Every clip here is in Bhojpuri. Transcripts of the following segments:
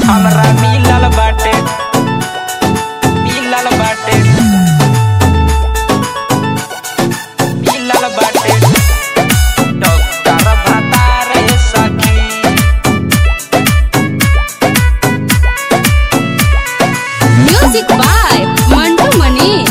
हमरा मिलल बाटे मिलल बाटे मिलल बाटे डॉक्टर भतार सखी म्यूजिक बाय मंटू मनीष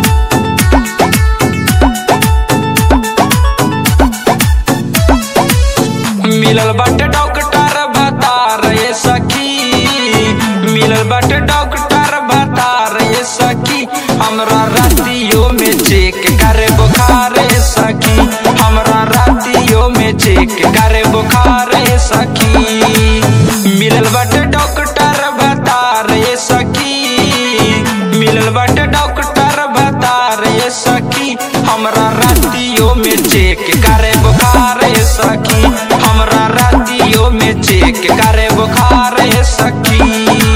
मिलल बाटे डॉक्टर भतार ये सखी मिलल बाटे डॉक्टर भतार ये सखी हमरा रातियों में चेक करे बुखार ये सखी हमरा रातियों में चेक करे बुखार ये सखी मिलल बाटे डॉक्टर भतार ये सखी मिलल बाटे डॉक्टर भतार ये सखी हमरा रातियों में चेक करे बुखार ये सखी हमरा रातियों में चेक करे बुखार ये सखी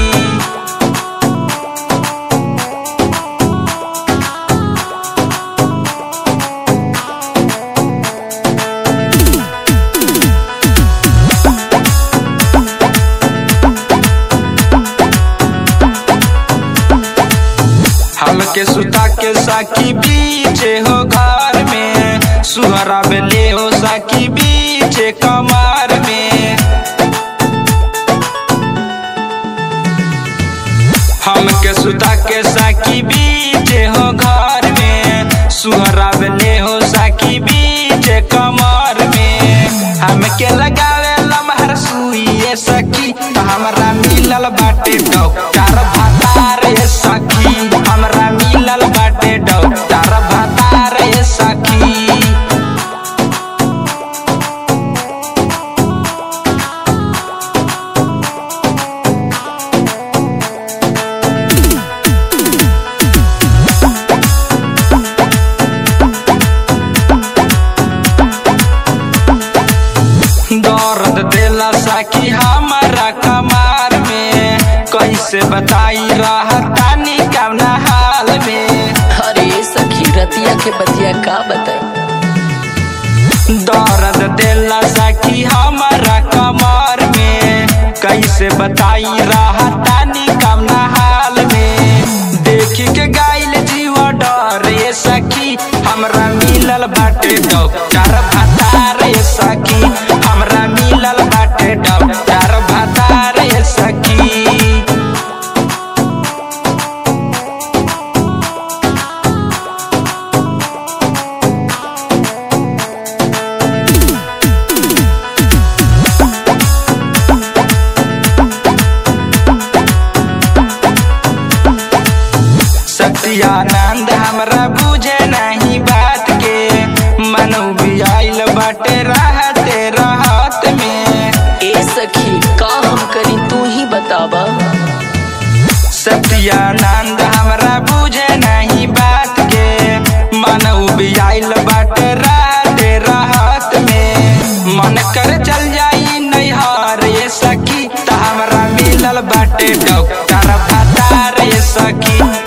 हमके सुता के साकी बीचे हो घर में सुहरा बेले हो साकी बीचे कमर में हमके सुता के साकी बीचे हो घर में सुहरा बेले हो साकी बीचे कमर में हमके लगावे लमहर सुइए सखी तो हमरा मिलल बाटे डॉक्टर भतार ये सखी हमरा मिलल बाटे डॉक्टर भतार ये सखी दर्द देला साकी हमारा कमार में कैसे बताई रहतानी कवना हाल में अरे सखी रतिया के बतिया का बताई दर्द देला साकी हमारा कमार में कैसे बताई रहतानी कवना हाल में देखी के गाइल जीव डर ये सखी हमरा मिलल बाटे डॉक्टर भतार ये सखी हमरा मिलल बाटे डॉक्टर भतार ये सखी सत्यानंद हमरा बुझे नहीं बात के मनु भी आइल बाटे रहते रहत में ए सखी का हम करी तू ही बतावा सत्यानंद हमरा बुझे नहीं बात के मनु भी आइल बाटे रहते रहत में मन कर चल जाई नैहर ये सखी त हमरा मिलल बाटे डॉक्टर भतार ये सखी